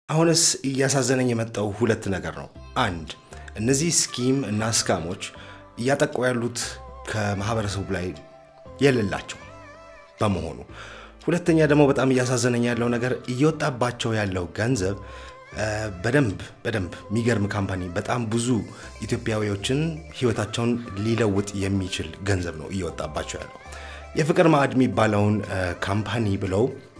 አሁንስ እያሳዘነኝ የመጣው ሁለት ነገር ነው። አንድ እነዚህ ስኪም እና ስካሞች እያጠቁ ያሉት ከማህበረሰቡ ላይ የሌላቸው በመሆኑ፣ ሁለተኛ ደግሞ በጣም እያሳዘነኝ ያለው ነገር እየወጣባቸው ያለው ገንዘብ በደንብ በደንብ የሚገርም ካምፓኒ በጣም ብዙ ኢትዮጵያዊዎችን ህይወታቸውን ሊለውጥ የሚችል ገንዘብ ነው እየወጣባቸው ያለው። የፍቅር ማዕድ የሚባለውን ካምፓኒ ብለው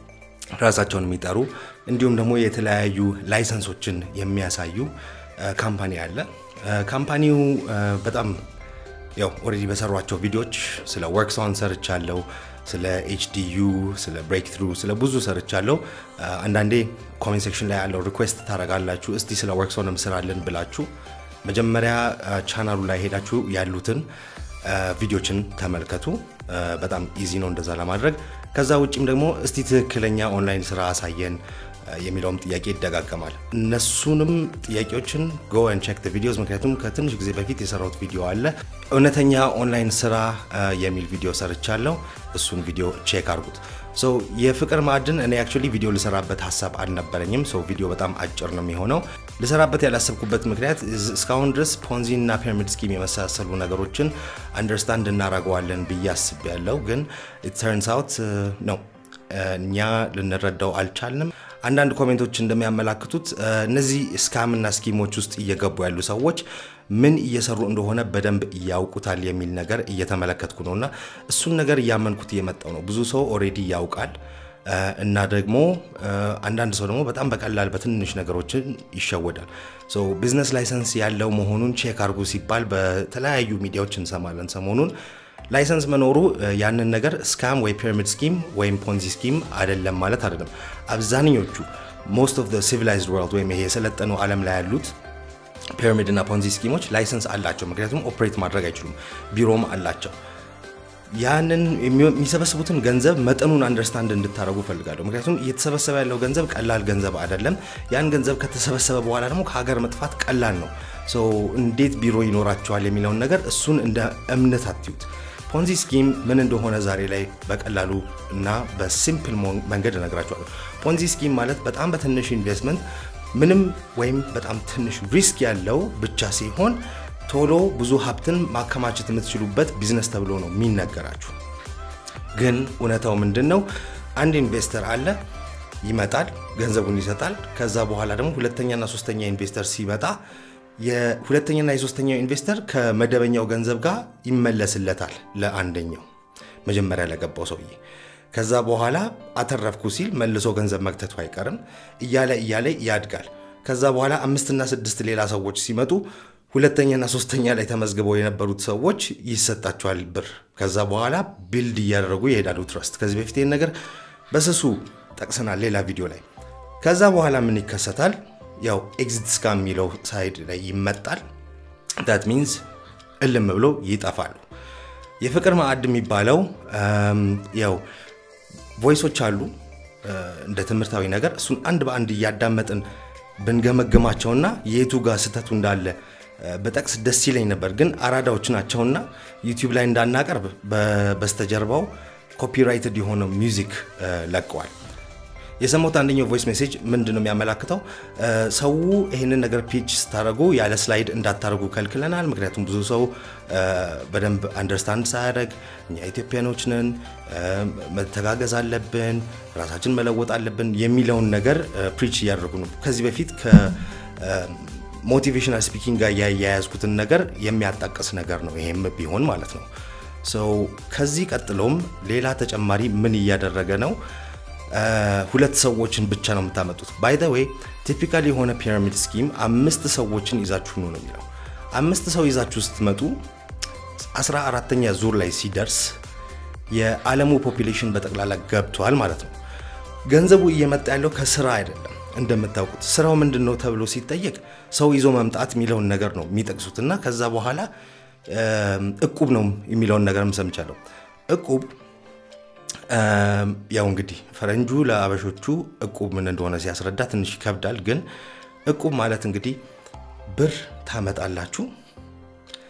ራሳቸውን የሚጠሩ እንዲሁም ደግሞ የተለያዩ ላይሰንሶችን የሚያሳዩ ካምፓኒ አለ። ካምፓኒው በጣም ያው ኦልሬዲ በሰሯቸው ቪዲዮዎች ስለ ወርክሶን ሰርቻለሁ፣ ስለ ኤችዲዩ፣ ስለ ብሬክ ትሩ፣ ስለ ብዙ ሰርቻለሁ። አንዳንዴ ኮሜንት ሴክሽን ላይ ያለው ሪኩዌስት ታደርጋላችሁ፣ እስቲ ስለ ወርክሶንም ስራልን ብላችሁ መጀመሪያ ቻናሉ ላይ ሄዳችሁ ያሉትን ቪዲዮችን ተመልከቱ። በጣም ኢዚ ነው እንደዛ ለማድረግ። ከዛ ውጭም ደግሞ እስቲ ትክክለኛ ኦንላይን ስራ አሳየን የሚለውም ጥያቄ ይደጋገማል። እነሱንም ጥያቄዎችን ጎ ን ቼክ ቪዲዮስ፣ ምክንያቱም ከትንሽ ጊዜ በፊት የሰራሁት ቪዲዮ አለ እውነተኛ ኦንላይን ስራ የሚል ቪዲዮ ሰርቻለሁ። እሱን ቪዲዮ ቼክ አድርጉት። ሶ የፍቅር ማዕድን እኔ አክቹዋሊ ቪዲዮ ልሰራበት ሀሳብ አልነበረኝም። ሶ ቪዲዮ በጣም አጭር ነው የሚሆነው። ልሰራበት ያላሰብኩበት ምክንያት እስካሁን ድረስ ፖንዚ እና ፒራሚድ ስኪም የመሳሰሉ ነገሮችን አንደርስታንድ እናደርገዋለን ብዬ አስቤያለሁ። ግን ተርንስ አውት ነው እኛ ልንረዳው አልቻልንም። አንዳንድ ኮሜንቶች እንደሚያመላክቱት እነዚህ ስካምና ስኪሞች ውስጥ እየገቡ ያሉ ሰዎች ምን እየሰሩ እንደሆነ በደንብ ያውቁታል የሚል ነገር እየተመለከትኩ ነው እና እሱን ነገር እያመንኩት እየመጣው ነው። ብዙ ሰው ኦሬዲ ያውቃል እና ደግሞ አንዳንድ ሰው ደግሞ በጣም በቀላል በትንሽ ነገሮችን ይሸወዳል። ቢዝነስ ላይሰንስ ያለው መሆኑን ቼክ አድርጉ ሲባል በተለያዩ ሚዲያዎች እንሰማለን ሰሞኑን። ላይሰንስ መኖሩ ያንን ነገር ስካም ወይ ፒራሚድ ስኪም ወይም ፖንዚ ስኪም አይደለም ማለት አይደለም። አብዛኞቹ ሞስት ኦፍ ሲቪላይዝድ ወርልድ ወይም ይሄ የሰለጠነው ዓለም ላይ ያሉት ፒራሚድ እና ፖንዚ ስኪሞች ላይሰንስ አላቸው። ምክንያቱም ኦፕሬት ማድረግ አይችሉም፣ ቢሮም አላቸው። ያንን የሚሰበስቡትን ገንዘብ መጠኑን አንደርስታንድ እንድታደረጉ ፈልጋለሁ። ምክንያቱም እየተሰበሰበ ያለው ገንዘብ ቀላል ገንዘብ አይደለም። ያን ገንዘብ ከተሰበሰበ በኋላ ደግሞ ከሀገር መጥፋት ቀላል ነው። እንዴት ቢሮ ይኖራቸዋል የሚለውን ነገር እሱን እንደ እምነት አትዩት። ፖንዚ ስኪም ምን እንደሆነ ዛሬ ላይ በቀላሉ እና በሲምፕል መንገድ እነግራቸዋለሁ። ፖንዚ ስኪም ማለት በጣም በትንሽ ኢንቨስትመንት ምንም ወይም በጣም ትንሽ ሪስክ ያለው ብቻ ሲሆን ቶሎ ብዙ ሀብትን ማከማቸት የምትችሉበት ቢዝነስ ተብሎ ነው የሚነገራችሁ። ግን እውነታው ምንድን ነው? አንድ ኢንቨስተር አለ፣ ይመጣል፣ ገንዘቡን ይሰጣል። ከዛ በኋላ ደግሞ ሁለተኛና ሶስተኛ ኢንቨስተር ሲመጣ የሁለተኛና የሶስተኛው ኢንቨስተር ከመደበኛው ገንዘብ ጋር ይመለስለታል ለአንደኛው መጀመሪያ ለገባው ሰውዬ። ከዛ በኋላ አተረፍኩ ሲል መልሶ ገንዘብ መክተቱ አይቀርም። እያለ እያለ ያድጋል። ከዛ በኋላ አምስትና ስድስት ሌላ ሰዎች ሲመጡ ሁለተኛና ሶስተኛ ላይ ተመዝግበው የነበሩት ሰዎች ይሰጣቸዋል ብር። ከዛ በኋላ ቢልድ እያደረጉ ይሄዳሉ ትረስት። ከዚህ በፊት ይህን ነገር በስሱ ጠቅሰናል ሌላ ቪዲዮ ላይ። ከዛ በኋላ ምን ይከሰታል? ያው ኤግዚት ስካም የሚለው ሳይድ ላይ ይመጣል። ዳት ሚንስ እልም ብሎ ይጠፋሉ። የፍቅር ማዕድ የሚባለው ያው ቮይሶች አሉ እንደ ትምህርታዊ ነገር እሱን አንድ በአንድ እያዳመጥን ብንገመግማቸውና የቱ ጋር ስህተቱ እንዳለ በጠቅስ ደስ ይለኝ ነበር። ግን አራዳዎች ናቸውና ዩቲዩብ ላይ እንዳናቀርብ በስተጀርባው ኮፒራይትድ የሆነው ሚውዚክ ለቀዋል። የሰማሁት አንደኛው ቮይስ ሜሴጅ ምንድን ነው የሚያመላክተው? ሰው ይህንን ነገር ፒች ስታደረጉ ያለ ስላይድ እንዳታደረጉ ከልክለናል። ምክንያቱም ብዙ ሰው በደንብ አንደርስታንድ ሳያደርግ እኛ ኢትዮጵያኖች ነን፣ መተጋገዝ አለብን፣ ራሳችን መለወጥ አለብን የሚለውን ነገር ፕሪች እያደረጉ ነው። ከዚህ በፊት ከሞቲቬሽናል ስፒኪንግ ጋር ያያያዝኩትን ነገር የሚያጣቅስ ነገር ነው ይሄም ቢሆን ማለት ነው። ሰው ከዚህ ቀጥሎም ሌላ ተጨማሪ ምን እያደረገ ነው? ሁለት ሰዎችን ብቻ ነው የምታመጡት። ባይ ዘ ዌይ ቲፒካል የሆነ ፒራሚድ ስኪም አምስት ሰዎችን ይዛችሁ ነው ነው የሚለው። አምስት ሰው ይዛችሁ ስትመጡ አስራ አራተኛ ዙር ላይ ሲደርስ የዓለሙ ፖፒሌሽን በጠቅላላ ገብቷል ማለት ነው። ገንዘቡ እየመጣ ያለው ከስራ አይደለም። እንደምታውቁት ስራው ምንድን ነው ተብሎ ሲጠየቅ ሰው ይዞ መምጣት የሚለውን ነገር ነው የሚጠቅሱት እና ከዛ በኋላ እቁብ ነው የሚለውን ነገርም ሰምቻለሁ። እቁብ ያው እንግዲህ ፈረንጁ ለአበሾቹ እቁብ ምን እንደሆነ ሲያስረዳ ትንሽ ይከብዳል። ግን እቁብ ማለት እንግዲህ ብር ታመጣላችሁ፣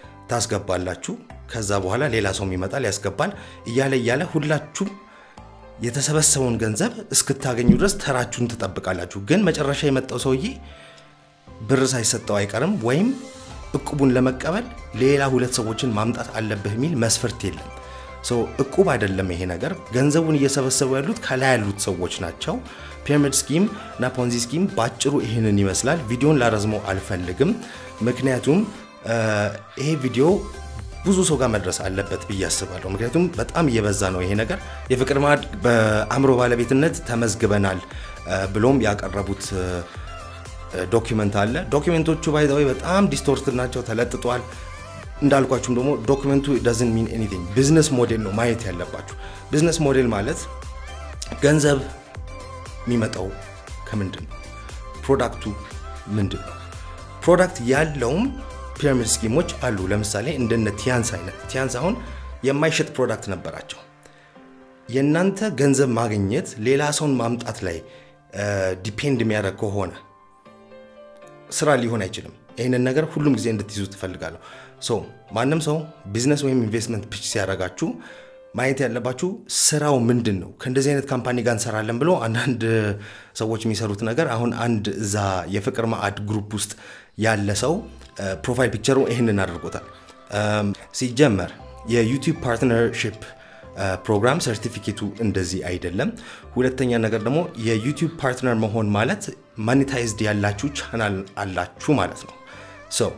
ታስገባላችሁ። ከዛ በኋላ ሌላ ሰውም ይመጣል ያስገባል፣ እያለ እያለ ሁላችሁም የተሰበሰበውን ገንዘብ እስክታገኙ ድረስ ተራችሁን ትጠብቃላችሁ። ግን መጨረሻ የመጣው ሰውዬ ብር ሳይሰጠው አይቀርም ወይም እቁቡን ለመቀበል ሌላ ሁለት ሰዎችን ማምጣት አለብህ የሚል መስፈርት የለም። ሰው እቁብ አይደለም ይሄ ነገር። ገንዘቡን እየሰበሰቡ ያሉት ከላይ ያሉት ሰዎች ናቸው። ፒራሚድ ስኪም እና ፖንዚ ስኪም ባጭሩ ይህንን ይመስላል። ቪዲዮን ላረዝመው አልፈልግም፣ ምክንያቱም ይሄ ቪዲዮ ብዙ ሰው ጋር መድረስ አለበት ብዬ አስባለሁ። ምክንያቱም በጣም እየበዛ ነው ይሄ ነገር። የፍቅር ማዕድ በአእምሮ ባለቤትነት ተመዝግበናል ብሎም ያቀረቡት ዶኪመንት አለ። ዶኪመንቶቹ ባይዘወይ በጣም ዲስቶርትድ ናቸው፣ ተለጥጧል። እንዳልኳችሁም ደግሞ ዶክመንቱ ዳዝንት ሚን ኤኒቲንግ ቢዝነስ ሞዴል ነው ማየት ያለባችሁ። ቢዝነስ ሞዴል ማለት ገንዘብ የሚመጣው ከምንድን ነው? ፕሮዳክቱ ምንድን ነው? ፕሮዳክት ያለውም ፒራሚድ ስኪሞች አሉ። ለምሳሌ እንደነ ቲያንስ አይነት ቲያንስ አሁን የማይሸጥ ፕሮዳክት ነበራቸው። የእናንተ ገንዘብ ማግኘት ሌላ ሰውን ማምጣት ላይ ዲፔንድ የሚያደርግ ከሆነ ስራ ሊሆን አይችልም። ይህንን ነገር ሁሉም ጊዜ እንድትይዙ ትፈልጋለሁ። ሶ ማንም ሰው ቢዝነስ ወይም ኢንቨስትመንት ፒች ሲያደርጋችሁ ማየት ያለባችሁ ስራው ምንድን ነው። ከእንደዚህ አይነት ካምፓኒ ጋር እንሰራለን ብሎ አንዳንድ ሰዎች የሚሰሩት ነገር አሁን አንድ እዛ የፍቅር ማዕድ ግሩፕ ውስጥ ያለ ሰው ፕሮፋይል ፒክቸሩ ይህንን አድርጎታል። ሲጀመር የዩቲዩብ ፓርትነርሽፕ ፕሮግራም ሰርቲፊኬቱ እንደዚህ አይደለም። ሁለተኛ ነገር ደግሞ የዩቲዩብ ፓርትነር መሆን ማለት ማኔታይዝድ ያላችሁ ቻናል አላችሁ ማለት ነው። ሶ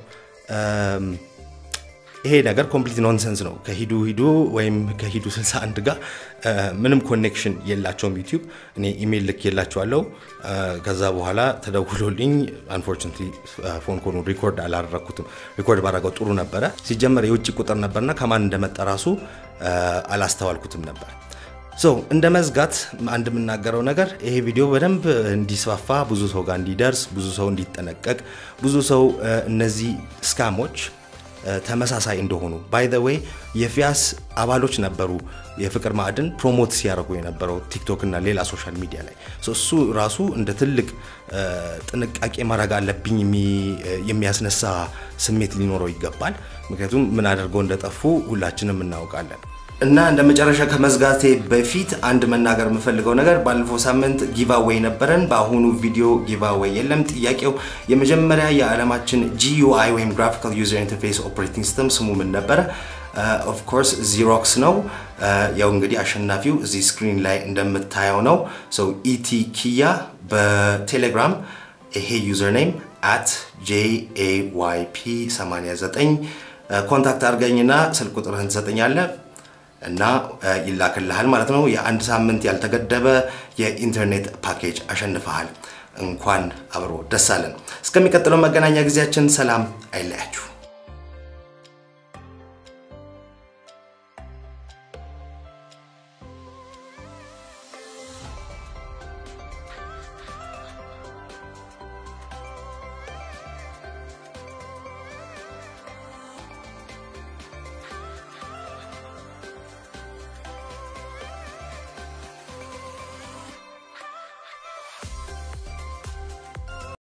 ይሄ ነገር ኮምፕሊት ኖንሰንስ ነው። ከሂዱ ሂዱ ወይም ከሂዱ 61 ጋር ምንም ኮኔክሽን የላቸውም። ዩቲዩብ እኔ ኢሜይል ልክ የላቸዋለው። ከዛ በኋላ ተደውሎልኝ አንፎርቹኔትሊ ፎን ኮኑ ሪኮርድ አላደረግኩትም። ሪኮርድ ባደረገው ጥሩ ነበረ። ሲጀመር የውጭ ቁጥር ነበርና ከማን እንደመጣ ራሱ አላስተዋልኩትም ነበር። ሶ እንደ መዝጋት አንድ የምናገረው ነገር ይሄ ቪዲዮ በደንብ እንዲስፋፋ፣ ብዙ ሰው ጋር እንዲደርስ፣ ብዙ ሰው እንዲጠነቀቅ፣ ብዙ ሰው እነዚህ ስካሞች ተመሳሳይ እንደሆኑ ባይ ዘ ዌይ የፊያስ አባሎች ነበሩ የፍቅር ማዕድን ፕሮሞት ሲያደርጉ የነበረው ቲክቶክ እና ሌላ ሶሻል ሚዲያ ላይ እሱ ራሱ እንደ ትልቅ ጥንቃቄ ማድረግ አለብኝ የሚያስነሳ ስሜት ሊኖረው ይገባል። ምክንያቱም ምን አድርገው እንደጠፉ ሁላችንም እናውቃለን። እና እንደ መጨረሻ ከመዝጋቴ በፊት አንድ መናገር የምፈልገው ነገር ባለፈው ሳምንት ጊቫዌይ ነበረን። በአሁኑ ቪዲዮ ጊቫዌይ የለም። ጥያቄው የመጀመሪያ የዓለማችን ጂዩአይ ወይም ግራፊካል ዩዘር ኢንተርፌስ ኦፕሬቲንግ ሲስተም ስሙ ምን ነበረ? ኦፍ ኮርስ ዚሮክስ ነው። ያው እንግዲህ አሸናፊው እዚህ ስክሪን ላይ እንደምታየው ነው። ሰው ኢቲ ኪያ በቴሌግራም ይሄ ዩዘር ኔም አት ጄኤዋይፒ 89 ኮንታክት አድርገኝና ስልክ ቁጥርህን ትሰጠኛለህ እና ይላክልሃል ማለት ነው። የአንድ ሳምንት ያልተገደበ የኢንተርኔት ፓኬጅ አሸንፈሃል። እንኳን አብሮ ደስ አለን። እስከሚቀጥለው መገናኛ ጊዜያችን ሰላም አይለያችሁ።